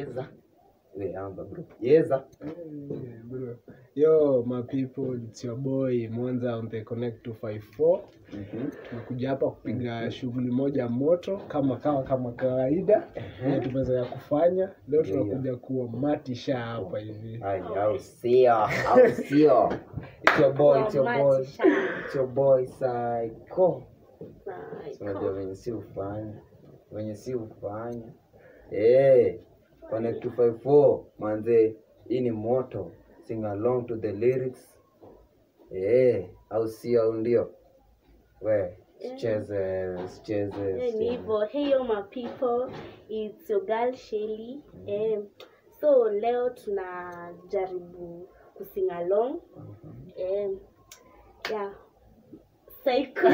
yeza we amba bro yeza Yeah, bro. Yo, my people, it's your boy Mwanza on the Connect 254. Mhm. Tumekuja hapa kupiga shughuli moja moto kama kawa kama kawaida na tumezoea kufanya. Leo tunakuja kuwa matisha hapa hivi. Ay, au sio au sio it's your boy it's your boy it's your boy psycho Si unajua venye si ufanya venye si ufanya Eh, connect 254 manze hii ni moto sing along to the lyrics Eh, au sio au ndio we sicheze sicheze Yeah, ni sicheze. hivyo hey yo my people it's your girl Shelly eh, so leo tunajaribu kusing along eh, yeah psycho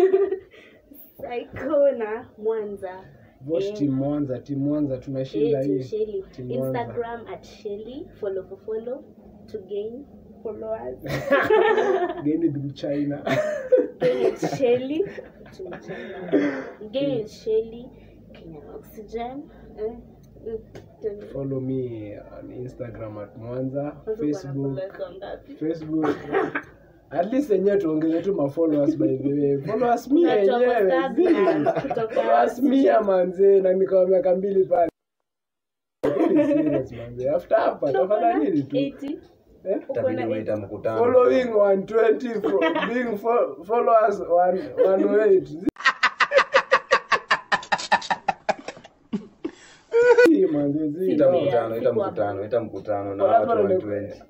psycho na mwanza Vote Eh. team Mwanza, team Mwanza tunashinda Eh, to hii. Shelly. Team Mwanza. instagram at Shelly follow for follow to gain followers Geni Big China. gain it Shelly to China. gain it Shelly Kenyan oxygen eh, mm, tell- Follow me on Instagram at Mwanza, Kwanza Facebook, uko na followers ngapi? Facebook. At least yenyewe tuongeze tu ma followers by the way. Followers mia Watu wako yenyewe. stagnant zi. kutoka Followers mia manze na nikawa miaka mbili pale. Really serious manze. After hapa Uko na tafadhali nini tu. 80? Eh? Uko Itabidi na umeita 80? mkutano Following 120 fo- being fo- followers 108. Zi manze zi. ita Yeah, mkutano ita siku hapo. mkutano ita mkutano na Wala watu pale 120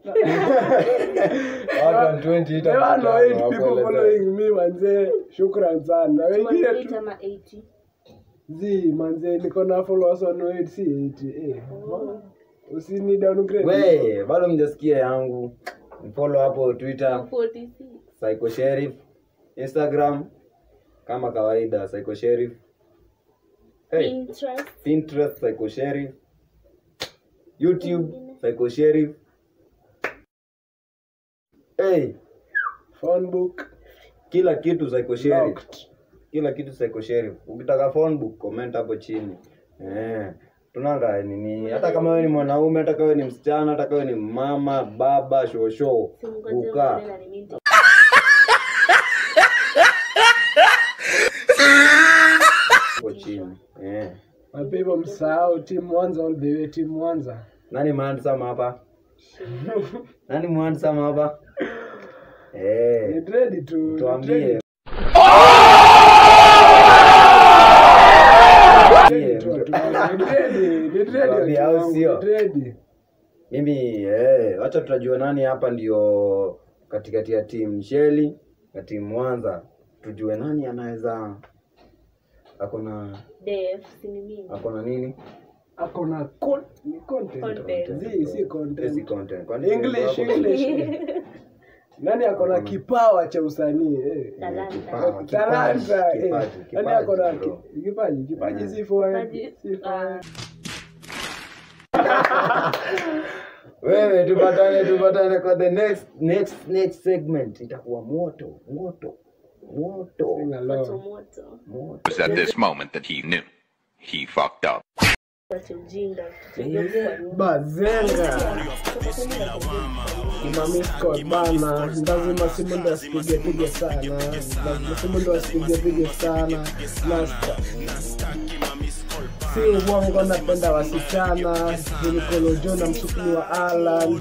watu 120 ita There are no mkutano eight wa people kuelezea. following me manze. Shukran sana. Wengine 108 tu ama 80? zi manze niko na followers 108 si 80. Eh. Usini downgrade. we bado mjasikia yangu follow hapo twitter 46. psycho sheriff instagram kama kawaida psycho sheriff hey, Pinterest. pinterest psycho sheriff youtube psycho sheriff hey, Phone book kila kitu psycho sheriff locked. kila kitu psycho sheriff ukitaka phone book comment hapo chini eh tunanga nini hata kama wewe ni mwanaume hata kama wewe ni msichana hata kama wewe ni mama baba shosho Simngoje buka uone na nini nita- hapo chini eh Mapepo msahau team Mwanza all the way team Mwanza. nani mwandsama hapa nani mwandsama hapa eh Ni ready to ni tuambie ready Tuambie, to- to- ni ready, ni ready Tuambie, watu au wangu, sio? ni ready. mimi eh, wacha tutajua nani hapa ndio katikati ya timu Sheli na timu Mwanza, tujue nani anaweza akona Def, si ni mimi. akona nini Ako na con- ni content. Content. Zi, si content. Esi content. Kwani English, wako- English. Nani ako na kipawa cha usanii eh? Talanta. Kipawa, Talanta. kipaji, eh. kipaji, Nani ako na kipaji, bro. ki- kipaji? Kipaji Eh. si for Kipaji, si for ah, Wewe tupatane tupatane kwa the next next next segment itakuwa moto moto moto sing moto along. moto. moto. It was at this moment that he knew. He fucked up. Wacha ujinga. Bazenga. Imamisko bana, lazima simu ndo asipige pige sana, lazima simu ndo asipige pige sana. Na si uongo, napenda wasichana, nilikolojo na msukuni wa Alan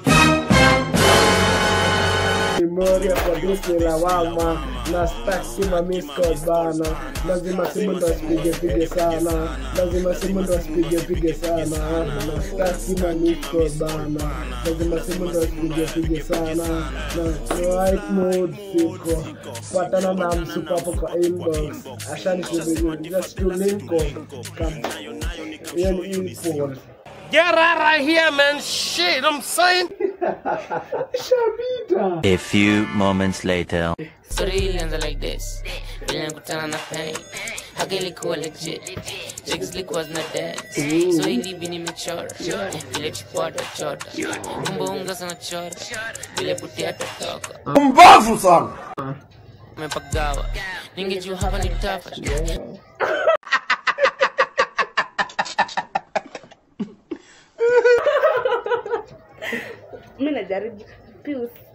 Memoria kwa Disney lawama na staki mamisko bana, lazima simu ndo asipige pige sana, lazima simu ndo asipige pige sana, na staki mamisko bana, lazima simu ndo asipige pige sana, na right mood siko patana na msuko hapo kwa inbox, ashani kubili just to link up kam hiyo ni import Get out of here, man. Shit, I'm saying. shabita A few moments later. Story ilianza like this vile nakutana na pain haka ilikuwa legit jigs likuwa zina dance so ilibi nimechora vile chipota chota kumbe unga sana chora vile putia totoka Mbavu sana. umepagawa ningejua hapa ni tafa najaribu Peace.